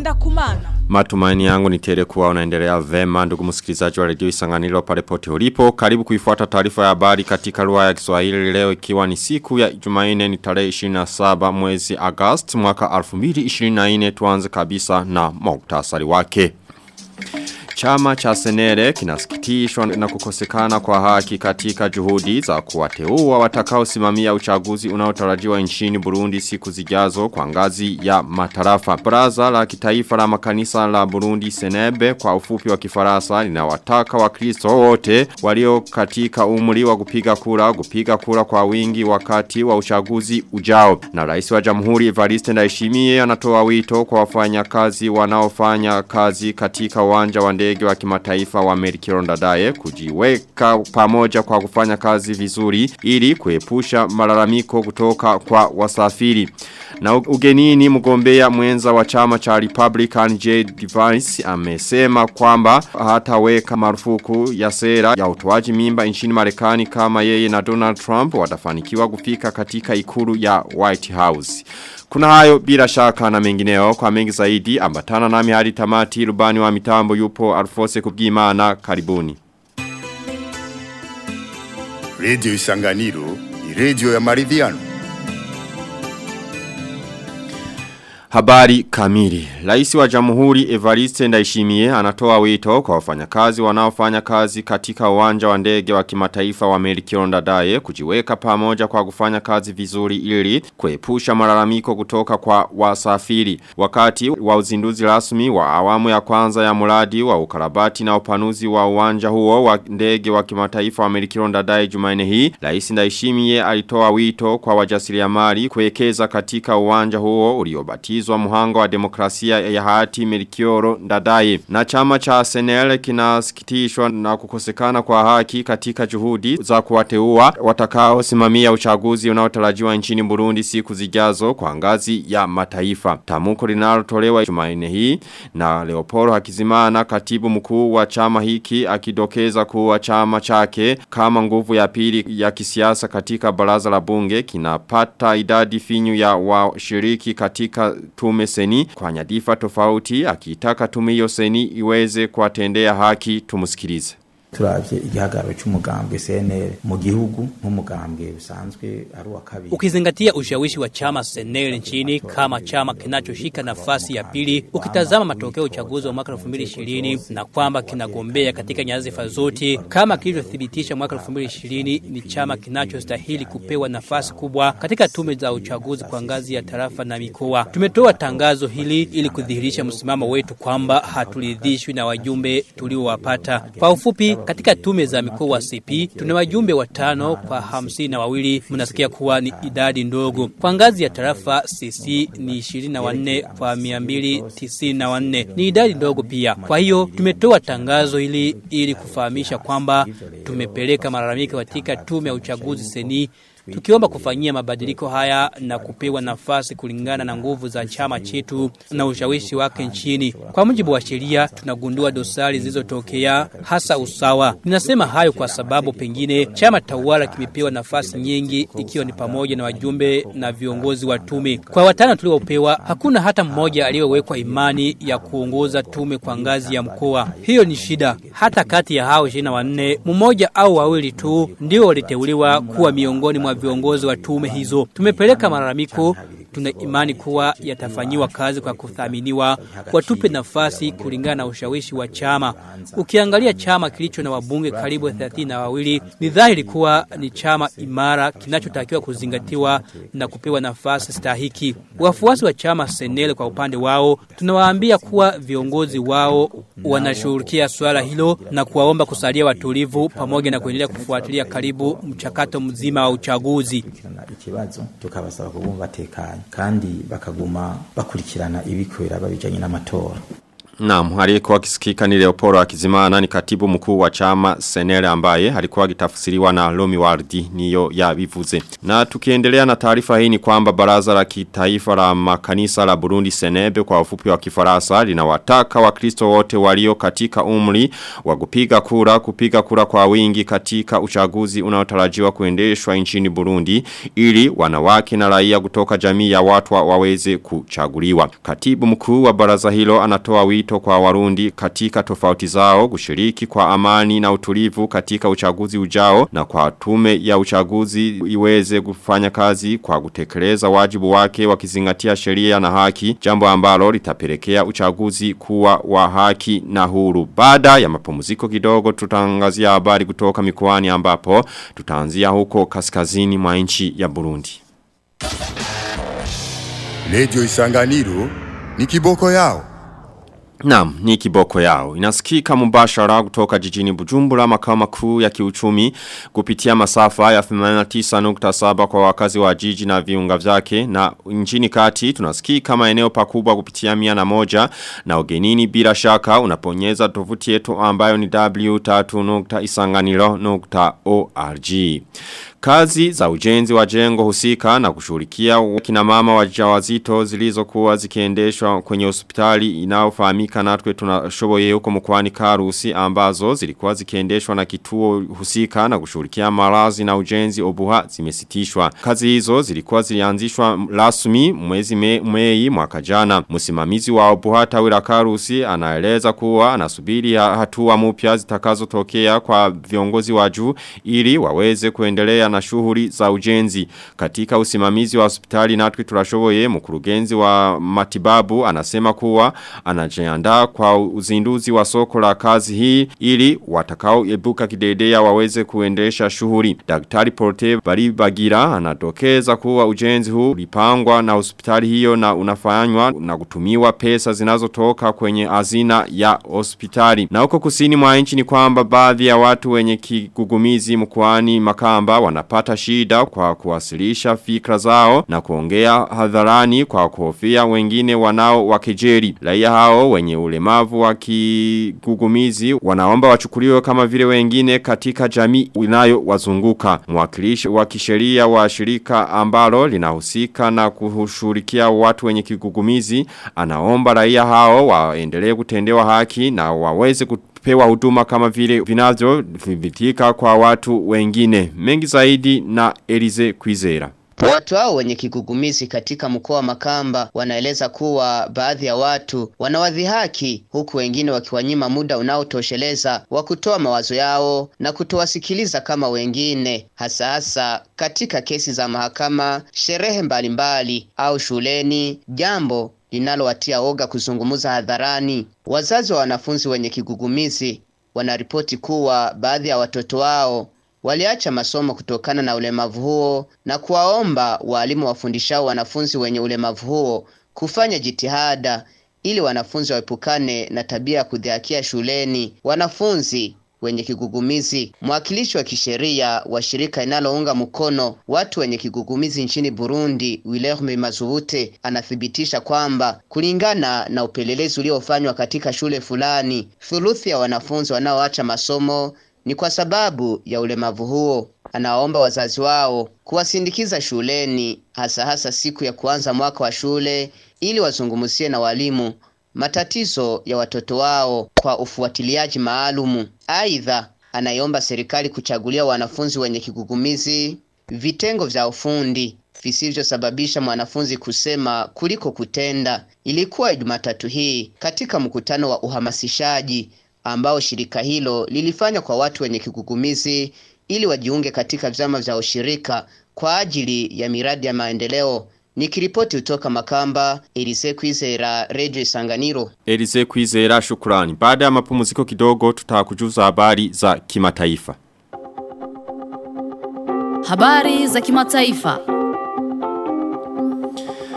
ngenda kumana. Matumaini yangu ni tele kuwa unaendelea vema ndugu msikilizaji wa redio Isanganiro pale pote ulipo. Karibu kuifuata taarifa ya habari katika lugha ya Kiswahili leo ikiwa ni siku ya Jumanne ni tarehe 27 mwezi Agosti mwaka 2024 tuanze kabisa na muktasari wake. Chama cha Senere kinasikitishwa na kukosekana kwa haki katika juhudi za kuwateua watakaosimamia uchaguzi unaotarajiwa nchini Burundi siku zijazo kwa ngazi ya matarafa. Baraza la kitaifa la makanisa la Burundi Senebe kwa ufupi wa kifaransa linawataka wakristo wote walio katika umri wa kupiga kura kupiga kura kwa wingi wakati wa uchaguzi ujao. Na rais wa Jamhuri Evariste Ndayishimiye anatoa wito kwa wafanyakazi wanaofanya kazi katika uwanja wa ndege wa kimataifa wa Merikiro Ndadaye kujiweka pamoja kwa kufanya kazi vizuri ili kuepusha malalamiko kutoka kwa wasafiri. Na ugenini mgombea mwenza wa chama cha Republican J. Device amesema kwamba hataweka marufuku ya sera ya utoaji mimba nchini Marekani kama yeye na Donald Trump watafanikiwa kufika katika ikulu ya White House. Kuna hayo bila shaka na mengineo kwa mengi zaidi ambatana nami hadi tamati rubani wa mitambo yupo Alfose kubwimana karibuni. Radio Isanganiro ni radio ya maridhiano. Habari kamili. Raisi wa Jamhuri Evariste Ndayishimiye anatoa wito kwa wafanyakazi wanaofanya kazi katika uwanja wa ndege wa kimataifa wa Melchior Ndadaye kujiweka pamoja kwa kufanya kazi vizuri ili kuepusha malalamiko kutoka kwa wasafiri. Wakati wa uzinduzi rasmi wa awamu ya kwanza ya mradi wa ukarabati na upanuzi wa uwanja huo wa ndege wa kimataifa wa Melchior Ndadaye Jumanne hii, Rais Ndayishimiye alitoa wito kwa wajasiriamali kuwekeza katika uwanja huo uliobatizwa kubatizwa muhanga wa demokrasia ya hati Melchioro Ndadaye. Na chama cha Senele kinasikitishwa na kukosekana kwa haki katika juhudi za kuwateua watakao simamia uchaguzi unaotarajiwa nchini Burundi siku zijazo kwa ngazi ya mataifa. Tamuko linalotolewa Jumanne hii na Leopoldo Hakizimana katibu mkuu wa chama hiki akidokeza kuwa chama chake kama nguvu ya pili ya kisiasa katika baraza la bunge kinapata idadi finyu ya washiriki katika tume seni kwa nyadifa tofauti akitaka tume hiyo seni iweze kuwatendea haki tumusikilize turavye igihagararo cy'umugambwe CNL mu gihugu nk'umugambwe usanzwe ari wa kabiri ukizingatia ushawishi wa chama CNL nchini kama chama kinachoshika nafasi ya pili ukitazama matokeo ya uchaguzi wa mwaka 2020 na kwamba kinagombea katika nyadhifa zote kama kilivyothibitisha mwaka 2020 ni chama kinachostahili kupewa nafasi kubwa katika tume za uchaguzi kwa ngazi ya tarafa na mikoa tumetoa tangazo hili ili kudhihirisha msimamo wetu kwamba haturidhishwi na wajumbe tuliowapata kwa ufupi katika tume za mikoa wa CP tuna wajumbe watano kwa hamsini na wawili mnasikia kuwa ni idadi ndogo. Kwa ngazi ya tarafa CC ni 24 kwa 294 ni idadi ndogo pia. Kwa hiyo tumetoa tangazo hili ili kufahamisha kwamba tumepeleka malalamiko katika tume ya uchaguzi seni tukiomba kufanyia mabadiliko haya na kupewa nafasi kulingana na nguvu za chama chetu na ushawishi wake nchini. Kwa mujibu wa sheria, tunagundua dosari zilizotokea hasa usawa. Ninasema hayo kwa sababu pengine chama tawala kimepewa nafasi nyingi, ikiwa ni pamoja na wajumbe na viongozi wa tume. Kwa watano tuliopewa, hakuna hata mmoja aliyewekwa imani ya kuongoza tume kwa ngazi ya mkoa. Hiyo ni shida. Hata kati ya hao 24 mmoja au wawili tu ndio waliteuliwa kuwa miongoni mwa viongozi wa tume hizo. Tumepeleka malalamiko tuna imani kuwa yatafanyiwa kazi kwa kuthaminiwa, watupe nafasi kulingana na ushawishi wa chama. Ukiangalia chama kilicho na wabunge karibu 30 na wawili, ni dhahiri kuwa ni chama imara kinachotakiwa kuzingatiwa na kupewa nafasi stahiki. Wafuasi wa chama Senele kwa upande wao, tunawaambia kuwa viongozi wao wanashughulikia swala hilo na kuwaomba kusalia watulivu pamoja na kuendelea kufuatilia karibu mchakato mzima wa uchaguzi. ikibazo tukabasaba kubumva tekanye kandi bakaguma bakurikirana ibikorera babijanye n'amatora Naam, aliyekuwa akisikika ni Leoporo Akizimana ni katibu mkuu wa chama Senere ambaye alikuwa akitafsiriwa na Lomi Wardi niyo ya bivuze. Na tukiendelea na taarifa hii ni kwamba baraza la kitaifa la makanisa la Burundi Senebe kwa ufupi wa Kifaransa linawataka Wakristo wote walio katika umri wa kupiga kura kupiga kura kwa wingi katika uchaguzi unaotarajiwa kuendeshwa nchini Burundi ili wanawake na raia kutoka jamii ya watu waweze kuchaguliwa. Katibu mkuu wa baraza hilo anatoa wito kwa warundi katika tofauti zao kushiriki kwa amani na utulivu katika uchaguzi ujao na kwa tume ya uchaguzi iweze kufanya kazi kwa kutekeleza wajibu wake wakizingatia sheria na haki jambo ambalo litapelekea uchaguzi kuwa wa haki na huru. Baada ya mapumziko kidogo tutangazia habari kutoka mikoani ambapo tutaanzia huko kaskazini mwa nchi ya Burundi. Radio Isanganiro ni kiboko yao. Naam, ni kiboko yao. Inasikika mubashara kutoka jijini Bujumbura makao makuu ya kiuchumi kupitia masafa ya 89.7 kwa wakazi wa jiji na viunga vyake na nchini kati tunasikika maeneo pakubwa kupitia mia na moja na ugenini bila shaka unaponyeza tovuti yetu ambayo ni w3.isanganiro.org. Kazi za ujenzi wa jengo husika na kushughulikia kina mama wajawazito zilizokuwa zikiendeshwa kwenye hospitali inayofahamika natwe tunashoboye huko mkoani Karusi ambazo zilikuwa zikiendeshwa na kituo husika na kushughulikia malazi na ujenzi obuha zimesitishwa. Kazi hizo zilikuwa zilianzishwa rasmi mwezi me, Mei mwaka jana. Msimamizi wa obuha tawila Karusi anaeleza kuwa anasubiri hatua mpya zitakazotokea kwa viongozi wa juu ili waweze kuendelea na shughuli za ujenzi. Katika usimamizi wa hospitali natwe turashoboye mkurugenzi wa matibabu anasema kuwa anajiandaa kwa uzinduzi wa soko la kazi hii ili watakao ebuka kidedea waweze kuendesha shughuli. Daktari Porte Baribagira anadokeza kuwa ujenzi huu ulipangwa na hospitali hiyo na unafanywa na kutumiwa pesa zinazotoka kwenye hazina ya hospitali. Na huko kusini mwa nchi ni kwamba baadhi ya watu wenye kigugumizi mkoani Makamba wanapata shida kwa kuwasilisha fikra zao na kuongea hadharani kwa kuhofia wengine wanao wakejeri. Raia hao wenye ulemavu wa kigugumizi wanaomba wachukuliwe kama vile wengine katika jamii inayo wazunguka. Mwakilishi wa kisheria wa shirika ambalo linahusika na kushughulikia watu wenye kigugumizi anaomba raia hao waendelee kutendewa haki na waweze kupewa huduma kama vile vinavyo vibitika kwa watu wengine. Mengi zaidi na Elize Kwizera. Watu hao wenye kigugumizi katika mkoa wa Makamba wanaeleza kuwa baadhi ya watu wanawadhihaki huku wengine wakiwanyima muda unaotosheleza wa kutoa mawazo yao na kutowasikiliza kama wengine, hasa hasa katika kesi za mahakama, sherehe mbalimbali au shuleni, jambo linalowatia oga kuzungumza hadharani. Wazazi wa wanafunzi wenye kigugumizi wanaripoti kuwa baadhi ya watoto wao waliacha masomo kutokana na ulemavu huo na kuwaomba walimu wafundishao wanafunzi wenye ulemavu huo kufanya jitihada ili wanafunzi waepukane na tabia ya kudhihakia shuleni wanafunzi wenye kigugumizi. Mwakilishi wa kisheria wa shirika linalounga mkono watu wenye kigugumizi nchini Burundi, Wilhelm Mazubute, anathibitisha kwamba kulingana na upelelezi uliofanywa katika shule fulani, thuluthi ya wanafunzi wanaoacha masomo ni kwa sababu ya ulemavu huo. Anaomba wazazi wao kuwasindikiza shuleni, hasa hasa siku ya kuanza mwaka wa shule, ili wazungumzie na walimu matatizo ya watoto wao kwa ufuatiliaji maalumu. Aidha, anaiomba serikali kuchagulia wanafunzi wenye kigugumizi vitengo vya ufundi visivyosababisha mwanafunzi kusema kuliko kutenda. Ilikuwa Jumatatu hii katika mkutano wa uhamasishaji ambao shirika hilo lilifanya kwa watu wenye kigugumizi ili wajiunge katika vyama vya ushirika kwa ajili ya miradi ya maendeleo. Nikiripoti kutoka Makamba, Elise Kwizera, Radio Isanganiro. Elise Kwizera shukrani. Baada ya mapumziko kidogo tutakujuza habari za kimataifa. Habari za kimataifa.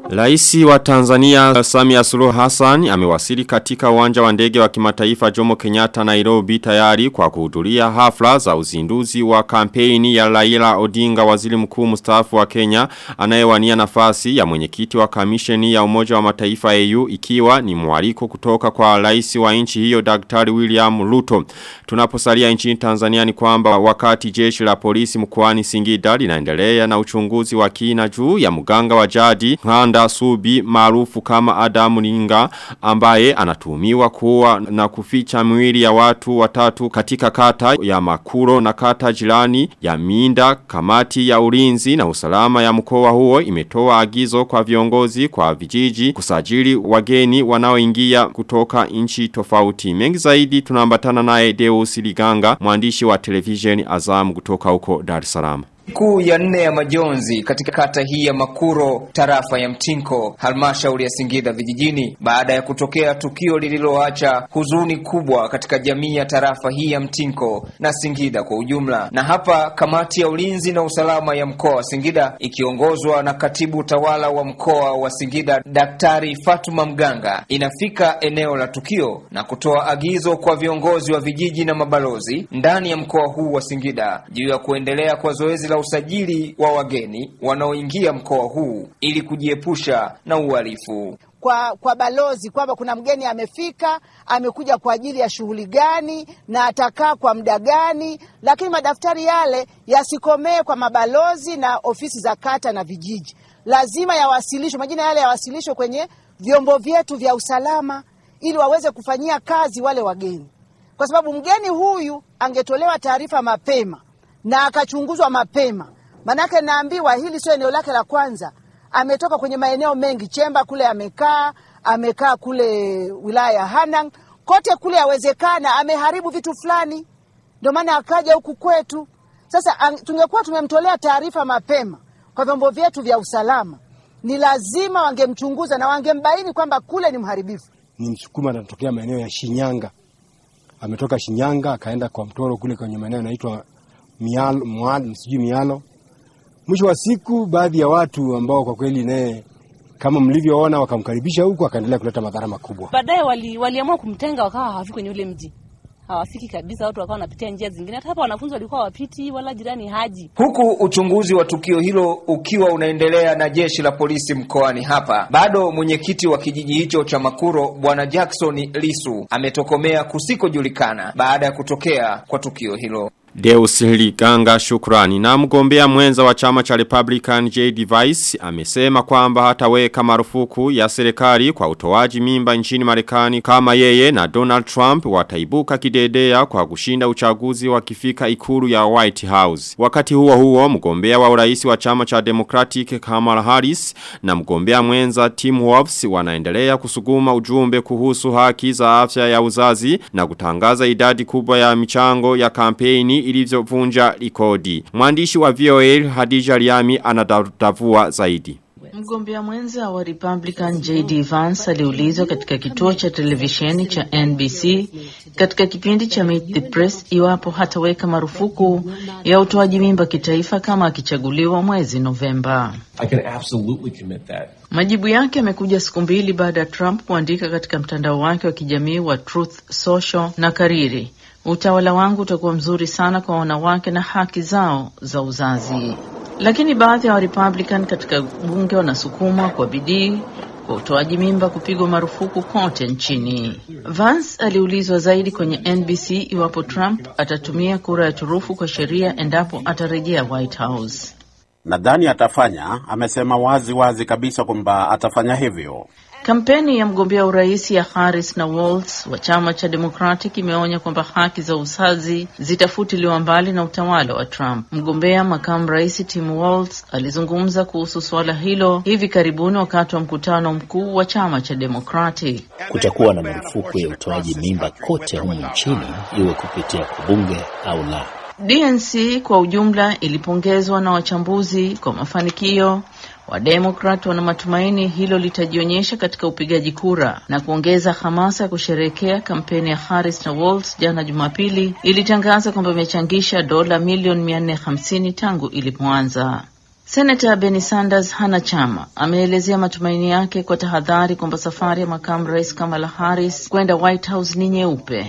Raisi wa Tanzania Samia Suluhu Hassan amewasili katika uwanja wa ndege wa kimataifa Jomo Kenyatta Nairobi tayari kwa kuhudhuria hafla za uzinduzi wa kampeni ya Raila Odinga waziri mkuu mstaafu wa Kenya anayewania nafasi ya mwenyekiti wa kamisheni ya Umoja wa Mataifa AU ikiwa ni mwaliko kutoka kwa rais wa nchi hiyo Daktari William Ruto. Tunaposalia nchini Tanzania ni kwamba wakati jeshi la polisi mkoani Singida linaendelea na uchunguzi wa kina juu ya mganga wa jadi Nganda Subi maarufu kama Adamu Ninga ambaye anatumiwa kuwa na kuficha mwili ya watu watatu katika kata ya Makuro na kata jirani ya Minda kamati ya ulinzi na usalama ya mkoa huo imetoa agizo kwa viongozi kwa vijiji kusajili wageni wanaoingia kutoka nchi tofauti mengi zaidi tunaambatana naye Deus Liganga mwandishi wa television Azam kutoka huko Dar es Salaam Kuu ya nne ya majonzi katika kata hii ya Makuro, tarafa ya Mtinko, halmashauri ya Singida vijijini, baada ya kutokea tukio lililoacha huzuni kubwa katika jamii ya tarafa hii ya Mtinko na Singida kwa ujumla. Na hapa kamati ya ulinzi na usalama ya mkoa wa Singida ikiongozwa na katibu tawala wa mkoa wa Singida Daktari Fatuma Mganga inafika eneo la tukio na kutoa agizo kwa viongozi wa vijiji na mabalozi ndani ya mkoa huu wa Singida juu ya kuendelea kwa zoezi la usajili wa wageni wanaoingia mkoa huu ili kujiepusha na uhalifu. Kwa, kwa balozi kwamba kuna mgeni amefika, amekuja kwa ajili ya shughuli gani na atakaa kwa muda gani, lakini madaftari yale yasikomee kwa mabalozi na ofisi za kata na vijiji, lazima yawasilishwe, majina yale yawasilishwe kwenye vyombo vyetu vya usalama ili waweze kufanyia kazi wale wageni, kwa sababu mgeni huyu angetolewa taarifa mapema na akachunguzwa mapema. Manake naambiwa hili sio eneo lake la kwanza, ametoka kwenye maeneo mengi, Chemba kule amekaa, amekaa kule wilaya ya Hanang, kote kule yawezekana ameharibu vitu fulani, ndio maana akaja huku kwetu. Sasa tungekuwa tumemtolea taarifa mapema kwa vyombo vyetu vya usalama, ni lazima wangemchunguza na wangembaini kwamba kule ni mharibifu. Ni Msukuma anatokea maeneo ya Shinyanga, ametoka Shinyanga akaenda kwa Mtoro kule kwenye maeneo yanaitwa mialo, mwalo, sijui mialo. Mwisho wa siku, baadhi ya watu ambao kwa kweli naye kama mlivyoona wakamkaribisha huku, akaendelea kuleta madhara makubwa. Baadaye wali, waliamua kumtenga, wakawa hawafiki kwenye ule mji hawafiki kabisa, watu wakawa wanapitia njia zingine. Hata hapa wanafunzi walikuwa wapiti, wala jirani haji. Huku uchunguzi wa tukio hilo ukiwa unaendelea na jeshi la polisi mkoani hapa, bado mwenyekiti wa kijiji hicho cha Makuro Bwana Jackson Lisu ametokomea kusikojulikana baada ya kutokea kwa tukio hilo. Deus Liganga shukrani na mgombea mwenza wa chama cha Republican J.D. Vice amesema kwamba hataweka marufuku ya serikali kwa utoaji mimba nchini Marekani kama yeye na Donald Trump wataibuka kidedea kwa kushinda uchaguzi wakifika ikulu ya White House. Wakati huo huo mgombea wa urais wa chama cha Democratic Kamala Harris na mgombea mwenza Tim Wolfs wanaendelea kusuguma ujumbe kuhusu haki za afya ya uzazi na kutangaza idadi kubwa ya michango ya kampeni ilivyovunja rekodi. Mwandishi wa VOA Hadija Riami anadavua zaidi. Mgombea mwenza wa Republican JD Vance aliulizwa katika kituo cha televisheni cha NBC katika kipindi cha Meet the Press iwapo hataweka marufuku ya utoaji mimba kitaifa kama akichaguliwa mwezi Novemba. Majibu yake yamekuja siku mbili baada ya Trump kuandika katika mtandao wake wa kijamii wa Truth Social na kariri Utawala wangu utakuwa mzuri sana kwa wanawake na haki zao za uzazi. Lakini baadhi ya wa Republican katika bunge wanasukuma kwa bidii kwa utoaji mimba kupigwa marufuku kote nchini. Vance aliulizwa zaidi kwenye NBC iwapo Trump atatumia kura ya turufu kwa sheria endapo atarejea White House. Nadhani atafanya, amesema wazi wazi kabisa kwamba atafanya hivyo. Kampeni ya mgombea urais ya Harris na Walz wa chama cha Democratic imeonya kwamba haki za uzazi zitafutiliwa mbali na utawala wa Trump. Mgombea makamu rais Tim Walz alizungumza kuhusu suala hilo hivi karibuni wakati wa mkutano mkuu wa chama cha Democratic. Kutakuwa na marufuku ya utoaji mimba kote humu nchini, iwe kupitia kwa bunge au la. DNC kwa ujumla ilipongezwa na wachambuzi kwa mafanikio Wademokrat wana matumaini hilo litajionyesha katika upigaji kura na kuongeza hamasa ya kusherehekea. Kampeni ya Harris na Walz jana Jumapili ilitangaza kwamba imechangisha dola milioni 450 tangu ilipoanza. Senata Bernie Sanders hana chama. Ameelezea matumaini yake kwa tahadhari kwamba safari ya makamu rais Kamala Harris kwenda White House ni nyeupe.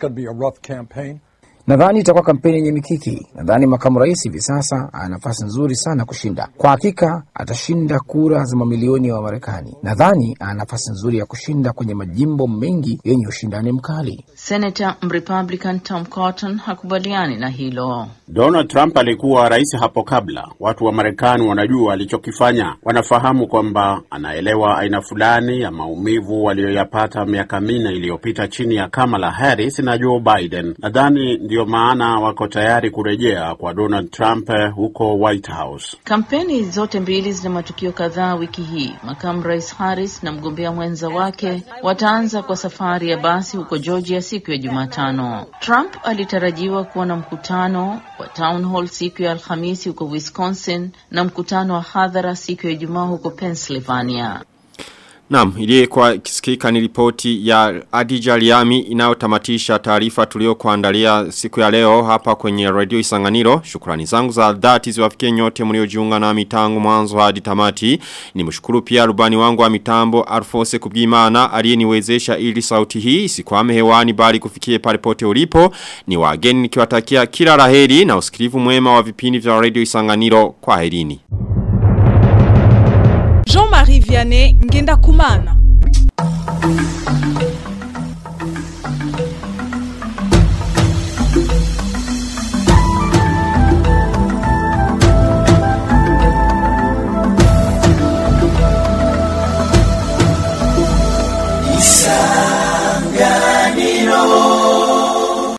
Nadhani itakuwa kampeni yenye mikiki. Nadhani makamu rais hivi sasa ana nafasi nzuri sana kushinda. Kwa hakika atashinda kura za mamilioni ya wa Wamarekani. Nadhani ana nafasi nzuri ya kushinda kwenye majimbo mengi yenye ushindani mkali. Senata Mrepublican Tom Cotton hakubaliani na hilo. Donald Trump alikuwa rais hapo kabla. Watu wa Marekani wanajua alichokifanya, wanafahamu kwamba anaelewa aina fulani ya maumivu waliyoyapata miaka minne iliyopita chini ya Kamala Harris na Joe Biden. Nadhani ndiyo maana wako tayari kurejea kwa Donald Trump huko White House. Kampeni zote mbili zina matukio kadhaa wiki hii. Makamu rais Harris na mgombea mwenza wake wataanza kwa safari ya basi huko Georgia siku ya Jumatano. Trump alitarajiwa kuwa na mkutano wa town hall siku ya Alhamisi huko Wisconsin na mkutano wa hadhara siku ya Ijumaa huko Pennsylvania. Naam, iliyekuwa kisikika ni ripoti ya Adija Liami inayotamatisha taarifa tuliokuandalia siku ya leo hapa kwenye Radio Isanganiro. Shukrani zangu za dhati ziwafikie nyote mliojiunga na mitango mwanzo hadi tamati. Nimshukuru pia rubani wangu wa mitambo Alphonse Kubwimana aliyeniwezesha ili sauti hii isikwame hewani bali kufikie pale pote ulipo. Ni wageni nikiwatakia kila laheri na usikilivu mwema wa vipindi vya Radio Isanganiro kwa herini. Jean-Marie Vianney Ngenda Kumana.